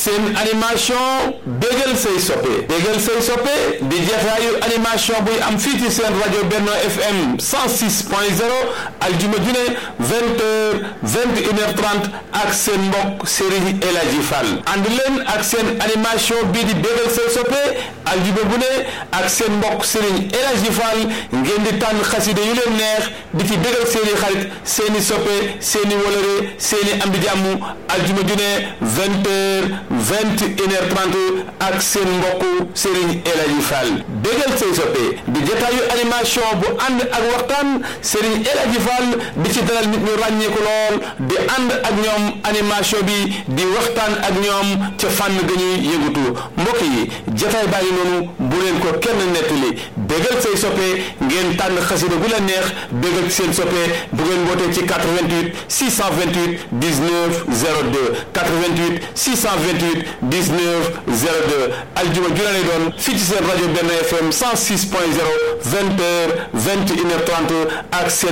seen animation bégal say soppe bégal say soppe di jataayu animation buy am fii ci seen rajo Benno FM 106 point 0 aljuma june vingt heures vingt et une heure trente ak seen mbokk Serigne El Hadji Fall ànd leen ak seen animation bii di bégal say soppe aljuma bu ne ak seen mbokk Serigne El Hadji Fall ngeen di tànn xaside yu leen neex di ci bégal seeni xarit seeni soppe seeni wolore seeni am di jàmm aljuma june vingt heures vingt et une heure trente ak seen mbokk Serigne El Hadji Fall bégal say soppe di jataayu animation bu ànd ak waxtaan Serigne El Hadji Fall di ci dalal nit ñu ràññeeku lool di ànd ak ñoom animation bi di waxtaan ak ñoom ca fànn ga ñuy yëngatu mbokk yi jataay baa ngi noonu bu leen ko kenn nettali bégal say soppe ngeen tànn xasida gu la neex bégal seen soppe bu ngeen wootee ci 88 628 19 02 88 628 19 02 aljuma ju lay doon fii ci seen rajo Benno FM 106 point 0 20 heures 21 heures 30 ak seen